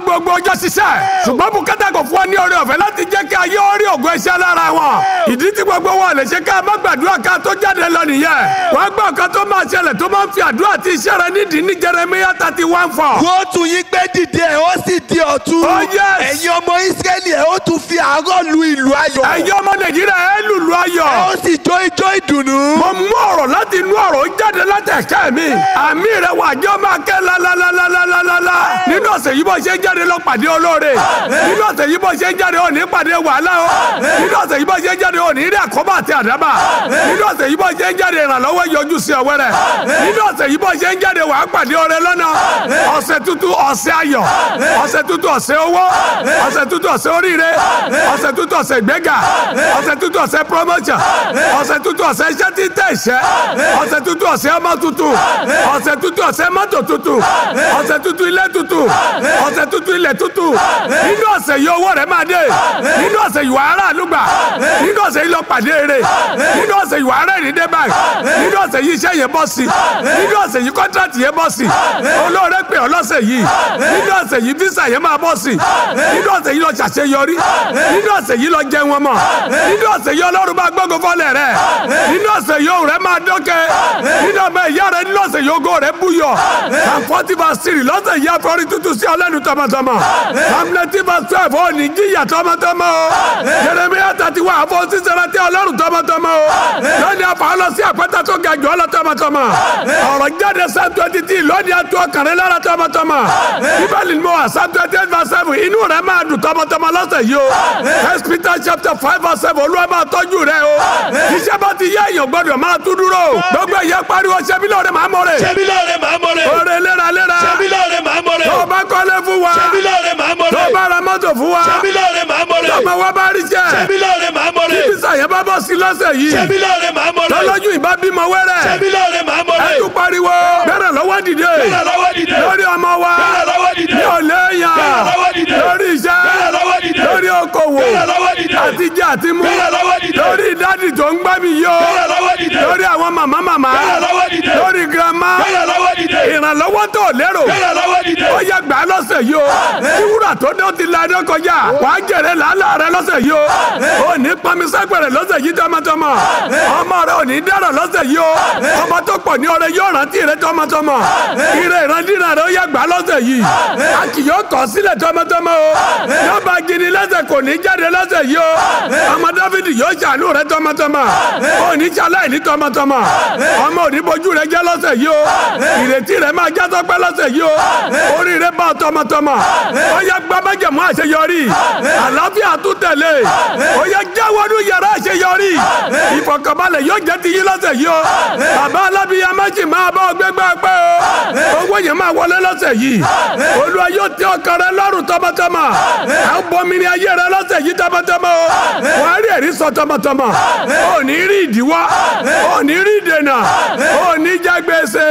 gbogbo ọjọ́ ṣiṣẹ́ ṣùgbọ́n bùkátà kò fún wa ní oore ọ̀fẹ́ láti jẹ́ kí ayé orí ògo iṣẹ́ lára wọn ìdí tí gbogbo wọn lè ṣe ká má gbàdúrà ká tó jáde lọ nìyẹn wọ́n gbọ́ nǹkan tó máa ṣẹlẹ̀ tó máa ń fi àdúrà tí iṣẹ́ rẹ nídìí ní Jeremiah thirty one four. wọ́n tún yín gbé dìde ẹ̀ ó sì di ọ̀tún. Oh, yes. ẹ̀yin ọmọ Ísírẹ́lì ẹ̀ ó tún fi àárọ̀ lu ìlú ayọ̀. ẹ̀yin ọmọ Nàìjíríà ẹ lùlù ayọ̀. ẹ̀ ó sì jó ijó ìdùnnú. mo mú ọ̀rọ̀ láti inú ọ̀rọ̀ jáde láti ẹ̀kẹ́ mi àmì rẹ̀ wà jẹ́ máa kẹ́ lálálálálálálá nínú ọ̀sẹ̀ yìí bó ṣe ń jáde lọ pàdé olóore nínú ọ̀sẹ̀ yìí bó ṣe ń jáde òní pàdé wàhálà o nínú ọ̀sẹ̀ yìí bó ṣe ń jáde òní rí àkóbá àti àdábà nínú ọ̀sẹ̀ yìí bó ṣe ń jáde ìrànlọ́wọ́ yọjú sí ọwẹ́ rẹ̀ nínú ọ̀sẹ̀ yìí bó ṣe ń jáde wàá pàdé ọrẹ lọ́nà ọ̀sẹ̀ tuntun ọ̀sẹ̀ ayọ̀ ọ̀sẹ̀ tuntun ọ̀sẹ̀ owó ọ̀sẹ̀ tuntun ọ̀sẹ̀ oríire ọ̀sẹ̀ tuntun ọ̀sẹ̀ ìgbéga ọ̀sẹ̀ tuntun ọ̀sẹ̀ promotion ọ̀sẹ̀ tuntun ọ̀sẹ̀ iṣẹ́ títẹ̀ iṣẹ́ ọ̀sẹ̀ tuntun ọ̀sẹ̀ ọmọ tuntun ọ̀sẹ̀ tuntun ọ̀sẹ̀ mọ́tò tuntun ọ̀sẹ̀ tuntun ilé tuntun ọ̀sẹ̀ tuntun ilẹ̀ tuntun nínú ọ̀sẹ̀ yìí owó rẹ̀ máa dé nínú ọ̀sẹ̀ yìí wàhálà àlùgbà nínú ọ̀sẹ̀ yìí lọ pàdé eré nínú ọ̀sẹ̀ yìí wàhálà ìrìndé báyìí nínú ọ̀sẹ̀ yìí iṣẹ́ yẹn bọ́ sí nínú ọ̀sẹ̀ yìí kọ́ńtrátì yẹn bọ́ sí olóore pè ọ́ lọ́sẹ̀ yìí nínú ọ̀sẹ̀ yìí físà yẹn máa bọ́ sí nínú ọ̀sẹ̀ yìí lọ ṣàṣeyọrí nínú ọ̀sẹ̀ yìí lọ jẹun wọn mọ̀ nínú ọ̀sẹ̀ yìí ọlọ́run bá gbógun fọ́lẹ̀ rẹ̀ nínú ọ̀sẹ̀ yìí òun rẹ̀ máa dọ́kẹ́ nínú ọmọ ìyá rẹ̀ nínú ọ̀sẹ̀ yìí ògo rẹ̀ búyọ̀ àfọ́tí bá sírì lọ́sẹ̀ yìí afọ́rí tuntun sí ọlẹ́nu tọmọtọmọ hamleti bá twelve ó ní jíyà tọmọtọmọ o Jeremiah thirty one àfọ sísẹrẹ tí ọlọ́run tọmọtọmọ o lónìí afọ ọlọ sí àpẹtẹ tó ga jù ọlọ tọmọtọmọ ọ̀rọ̀ jáde psalm twenty three lónìí àtú ọkàrin lára tọmọtọmọ bíbélì ni mo wà psalm twenty eight verse seven inú rẹ̀ máa dùn tọmọtọmọ lọ́sẹ̀ yìí o first peter chapter five verse seven olúwa máa tọ́jú rẹ̀ o iṣẹ́ bá ti yá èèyàn gbọ́dọ̀ máa tún dúró gbogbo ẹ̀yẹ pariwo ṣẹ́bí lóore máa mọ̀ rẹ̀ ṣebí lóore màá mọ̀ rẹ̀. oore léraléra ṣebí lóore màá mọ̀ rẹ̀. tó o bá kọ́lé fún wa ṣebí lóore màá mọ̀ tó o rẹ̀. bá ra mọ́tò fún wa ṣebí lóore màá mọ̀ tó rẹ̀. o bá wá bá rí jẹ́ ṣebí lóore màá mọ̀ rẹ̀. bísí yẹn bá bọ́ sí lọ́sẹ̀ yìí ṣebí lóore màá mọ̀ rẹ̀. tọ́lọ́jú ìbá bímọ wẹ́rẹ́ ṣebí lóore màá mọ̀ ẹ rẹ̀. tún pariwo bẹ́rẹ̀ lọ́wọ́ dìde bẹ́ẹ̀ lọ́wọ́ dìde. lórí ọmọ wa bẹ́ẹ̀ lọ́wọ́ dìde. ní ọ̀lẹ́yàn bẹ́ẹ̀ lọ́wọ́ dìde. lórí iṣẹ́ bẹ́ẹ̀ lọ́wọ́ dìde. lórí okòwò bẹ́ẹ̀ lọ́wọ́ dìde. àtijọ́ àti mú bẹ́ẹ̀ lọ́wọ́ dìde. lórí ìdádì tó ń gbá mi yó bẹ́ẹ̀ lọ́wọ́ dìde. lórí àwọn màmá màmá bẹ́ẹ̀ lọ́wọ́ dìde. lórí girama bẹ́ẹ̀ lọ́wọ́ dìde. ìrànlọ́wọ́ tó lérò bẹ́ẹ̀ lọ́wọ́ dìde. ó yẹ gbà lọ́sẹ̀ yìí o kí wúrà tó dé ó ti la ẹni kọjá wàá jèrè làálàá rẹ lọ́sẹ̀ yìí o ò ní pami sẹ́gbẹ̀rẹ̀ lọ́sẹ̀ yìí tọmọtọmọ ọmọ rẹ ò ní dárọ̀ lọ́sẹ̀ yìí o ọmọ tó pọ̀ ní ọrẹ yóò rántí rẹ tọmọtọmọ ire ìrandínà rẹ ó yẹ gbà lọ́sẹ̀ yìí a kì yóò kọ̀ sílẹ̀ tọmọtọmọ o yọba gini lẹ́sẹ̀ kò ní jáde lọ́sẹ̀ yìí o ọmọ dáfídì yóò ṣàánú rẹ tọmọtọmọ ò ní ṣaláì ní tọmọtọmọ ọmọ ò ní bojú rẹ jẹ́ lọ́sẹ̀ yìí o ìrètí rẹ máa já sọpẹ́ lọ́sẹ̀ yìí o orí rẹ bá ọ tọmọtọmọ ó yẹ gbábẹ́jẹ̀mú àṣeyọrí àlàáfíà tún tẹ̀lé ó yẹ jáwọ́nú yàrá àṣeyọrí ìfọ̀kànbalẹ̀ yóò jẹ́ ti yín lọ́sẹ̀ yìí o bàbá alábíyá méjì máa bá ọ gbégbá pẹ́ o owó yẹn máa wọlé lọ́sẹ̀ yìí olúwa yóò tẹ ọkàn rẹ lọ́rùn tọmọtọmọ à ń bomi ní ayé rẹ lọ́sẹ̀ yìí tọmọtọmọ o wàá rí ẹ̀rí sọ tọmọtọmọ ò ní rí ìdíwọ́ ò ní rí ìdènà ò ní jẹ gbèsè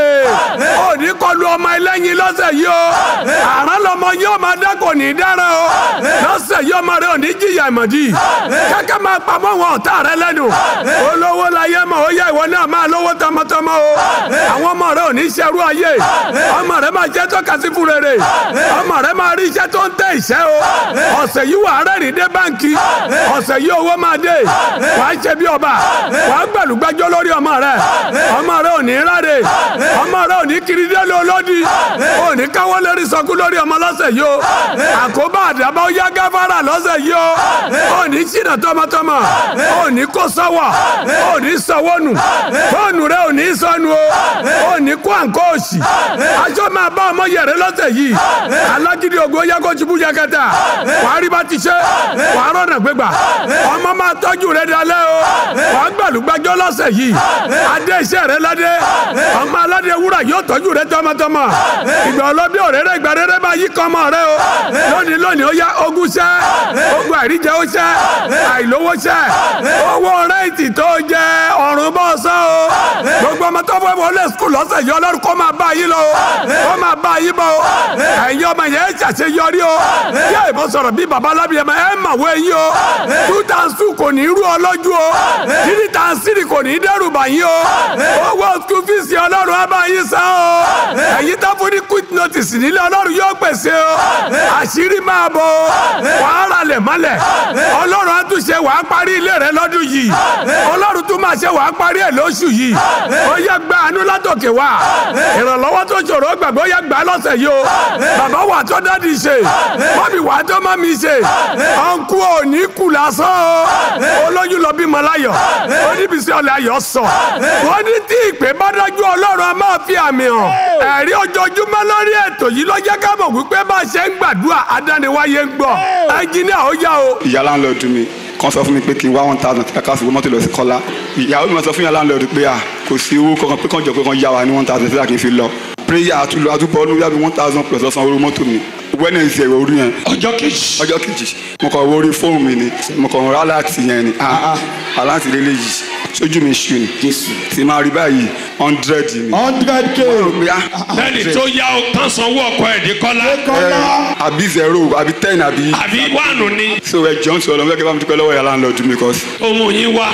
ò ní kọlu ọmọ ẹlẹ́yin lọ́sẹ̀ yìí o àrán lọmọ yóò máa dá kò ní dára o lọ́sẹ̀ yìí ọmọ rẹ ò ní jìyà ìmọ̀dí kẹ́kẹ́ máa pamọ́ wọn ọ̀tá rẹ lẹ́nu olówó láyé mọ̀ ó yẹ ìwọ náà máa lówó tọmọtọmọ o àwọn ọmọ rẹ ò ní ṣerú ayé ọmọ rẹ máa jẹ́ tọ́ka sí fún rere ọmọ rẹ máa rí iṣẹ́ tó ń tẹ ìṣẹ́ o ọ̀sẹ̀ yìí wà á rẹ́rìn dé báńkì ọ̀sẹ̀ yìí owó máa dé wà á ṣe bí ọba wà á gbẹ̀lúgbẹ́jọ́ lórí ọmọ rẹ ọmọ rẹ ò ní ráre ọmọ rẹ ò ní kiri dé lólódì ò ní káwọ́ lérí sọkú lórí ọmọ lọ́sẹ̀ yìí o àkóbá àdàbà ó yá gáfárà lọ́sẹ̀ yìí o ò ní ṣìnà tọmọtọmọ ò ní kó sọ́wọ́ ò ní sọ́wọ́ nù fóònù rẹ ò ní sọnù o ò ní kó àǹkó òsì aṣọ máa bá ọmọ yẹrẹ lọ́sẹ̀ yìí alágídí ògo yẹ kó tibú yakata wàá rí bá ti ṣe wàá rọ̀nà gbégbà ọmọ máa tọ́jú rẹ dalẹ́ o wàá gbàlúgbàjọ́ lọ́sẹ̀ yìí adé iṣẹ́ rẹ ládé ọmọ aládé wúrà yóò tọ́jú rẹ tọmọtọmọ ìgbà ọlọ́bí òréré ìgbà rere máa yí kọ́ ọmọ rẹ o lónìí lónìí ó yá ogún ṣẹ́ ogun àìríjẹ ó ṣẹ́ àìlówó ṣẹ́ owó rẹ́ǹtì tó jẹ ọ̀run bọ́ sọ́ o gbogbo ọmọ tó fẹ́ wọlé skul lọ́sẹ̀ yìí ọlọ́run kó máa bá yín lọ o kó máa bá yín bọ̀ o ẹ̀yin ọmọ yẹn ṣàṣeyọrí o yẹ ìbọn sọ̀rọ̀ bí baba alábìyẹmọ ẹ̀ mà wọ ẹ̀yin o two thousand two kò ní rú ọ lójú o three thousand three kò ní dẹ́rù bà yín o owó school fees ọlọ́run á bá yín san o ẹ̀yin tó fún ní quick tó ti sì nílé ọlọ́run yóò pèsè o àṣírí máa bọ̀ o wàá ralẹ̀ mọ́lẹ̀ ọlọ́run á tún ṣe wàá parí ilé rẹ lọ́dún yìí ọlọ́run tún máa ṣe wàá parí ẹ̀ lóṣù yìí ó yẹ gba àánú látòkè wá ìrànlọ́wọ́ tó ṣòro gbàgbọ́ yẹ gbà lọ́sẹ̀ yìí o bàbá wà tó dádì ṣe mọ́mí wà tó mọ́mí ṣe ọ̀nkú ò ní kù lásán o olóyún lọ bímọ láyọ̀ oníbísí ọ̀lẹ́ ayọ̀ sọ wọ́n ní tí ìpè bá dájú ọlọ́run a máa fi àmì hàn ẹ̀rí ojoojúmọ́ lórí ètò yìí ló jẹ́ ká mọ̀ wípé bá a ṣe ń gbàdúrà adániwáyé ń gbọ́ ẹnjìníà ó yá o. ìyá láńlọ́ọ̀dù mi kan sọ fún mi pé kí n wá one thousand kàkà sí mọ́tò lọ sí kọ́lá ìyàwó mi máa sọ fún ìyá láńlọ́ọ̀dù pé à kò sí owó kankan pé kàn jọ pé kàn yá wa ní one thousand sílá kí n fi lọ prayer àtúlọ àtúbọ̀ ọdún yàbí one thousand plus ọ̀sán owó mọ́tò mi wednesday orí yẹn ọjọ́ kejì ọjọ́ kejì mo kàn wo orí fóònù mi ni mo kàn rà láti yẹn ni ah aláǹtí lélẹ̀ yìí sójú mi ṣù ni tí máa rí báyìí hundred ni. hundred k lẹ́ni tó yá o tán sanwó ọkọ ẹ̀ dé kọ́lá Eh, àbí zero àbí ten àbí. àbí wánu ni so ẹ jọ ń sọ ọlọmọ kí ẹ bá mi dúpẹ́ lọ́wọ́ ìyá láńlọ́ọ̀dù mi cause ohun yín wá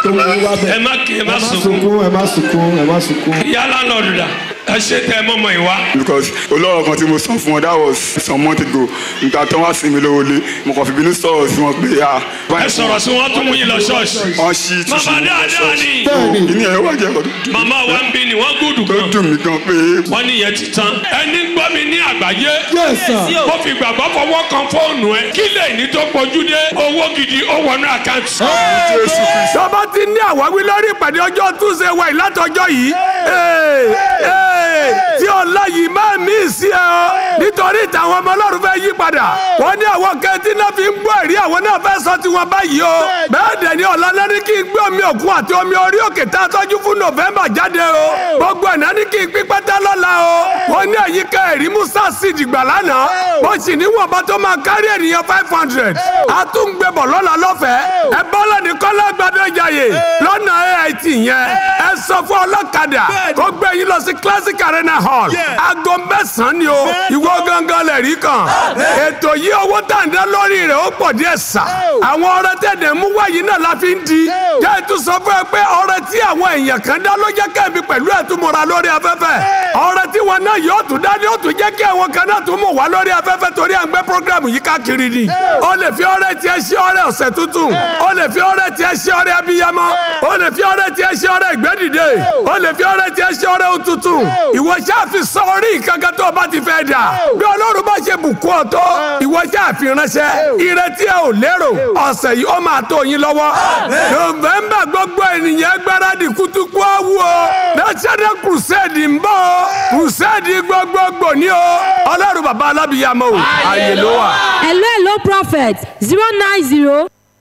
ẹ má kí ẹ má sunkún ẹ má sunkún ẹ má sunkún. ìyá lánàá dà ẹ ṣe tẹ ẹ mọ́mọ́ ìwá because olóró kan tí mo san fún wọn that was some months ago nígbà tó wá sí mi lówó lé mo kàn fi bínú sọ̀rọ̀ sí wọn pé ah. ẹ sọ̀rọ̀ sí wọn tún mú yín lọ ṣọ́ọ̀ṣì wọ́n ṣí túṣu màmá dáadáa ni ìní ẹ̀ wá jẹ́ ẹ̀kọ́ màmá wa ń bí ni wọ́n gùdù tó gan dùn mí gan pé wọ́n ní ìyẹn ti tán ẹni gbọ́ mi ní àgbáyé yes sir. mo fi gbàgbọ́ fọwọ́ kan fóònù ẹ kí lẹ́yìn tó pọ̀jù dé owó gidi ó wọnú àkáǹtì. Jésù Kristi. tọ́ba ti ní àwáwí lórí ìpàdé ọjọ́ túnṣe wa ìlàtọ̀jọ́ yìí ee, ee, tí ọ̀la yìí máa mí sí ẹ o nítorí ìtàwọn ọmọ ọlọ́run fẹ́ yí padà wọ́n ní àwọn kẹ́ntì náà fi ń gbọ́ ẹ̀rí àwọn náà fẹ́ sọ tiwọn báyìí o bẹ́ẹ̀ dẹ̀ ni ọ̀la náà ní kí n gbé omi òkun àti omi orí òkè tá a tọ́jú fún nọ́fẹ̀mbà jáde o gbogbo ẹ̀ náà ní kí n pín pátá lọ́la o wọ́n ní àyíká ẹ̀rí musa sí ìdìgbà lánàá mo sì níwọ̀nba tó máa kárí ènìyàn five hundred a tún gbé bọ̀ lọ́la lọ́fẹ̀ẹ́ ẹ bọ́lá ní kọ́lá gbadé jàyè lọ́nà AIT yẹn ẹ sọ fún ọlọ́kadà kó gbé yín lọ sí classic arena hall aago mẹ́sàn-án ni o ìwọ gangan lè rí kan ètò yìí owó tàǹdà lórí rẹ̀ ó pọ̀ díẹ̀ sà àwọn ọrẹ tẹ̀dẹ̀ mú wáyé náà la fi ń di jẹ́ ètò sọ fún ẹ pé ọrẹ tí àwọn èèyàn kan dá ló jẹ́ kẹ́mi pẹ̀lú ẹ̀túnmọ̀ra lórí afẹ́fẹ́ ọrẹ tí wọn náà yóò tún dá ní ó tún jẹ́ kí àwọn kan náà tún mọ̀ wá lórí afẹ́fẹ́ torí à ń gbé program yìí káàkiri ni ó lè fi ọrẹ tiẹ̀ ṣe ọrẹ ọ̀sẹ̀ tuntun ó lè fi ọrẹ tiẹ̀ ṣe ọrẹ abiyamọ ó lè fi ọrẹ tiẹ̀ ṣe ọrẹ ìgbẹ́dìde ó lè fi ọrẹ tiẹ̀ ṣe ọrẹ òtútù ìwọ ṣáà fi sọ orí ìkankan tó o bá ti fẹ́ dà bí ọlọ́run bá ṣe bùkún ọ tó ìwọ ṣáà fi ránṣẹ́ ìrètí ẹ ò lérò ọ̀sẹ̀ yìí ó máa tó yín lọ́wọ́ nọ́vẹ́mbà gbogbo ènìyàn gbáradì kútúkú àwù o national crusade ń bọ̀ o crusade gbogbogbò ní o ọlọ́run bàbá alábìyàmọ́ o àyè ló wà. hello hello prophet zero nine zero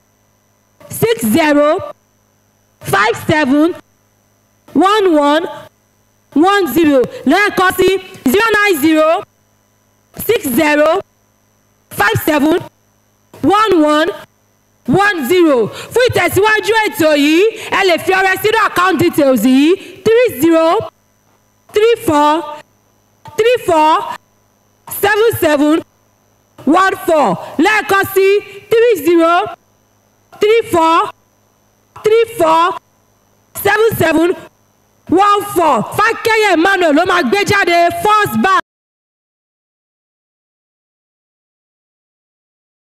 six zero five seven one one one zero lẹ́ẹ̀kan sí zero nine zero six zero five seven one one one zero fún ìtẹ̀síwájú ètò yìí ẹ lè fi ọrẹ sínú account details yìí three zero three four three four seven seven one four lẹ́ẹ̀kan sí three zero three four three four seven seven one four fákẹ́yẹ̀ emmanuel ló máa gbé jáde first bank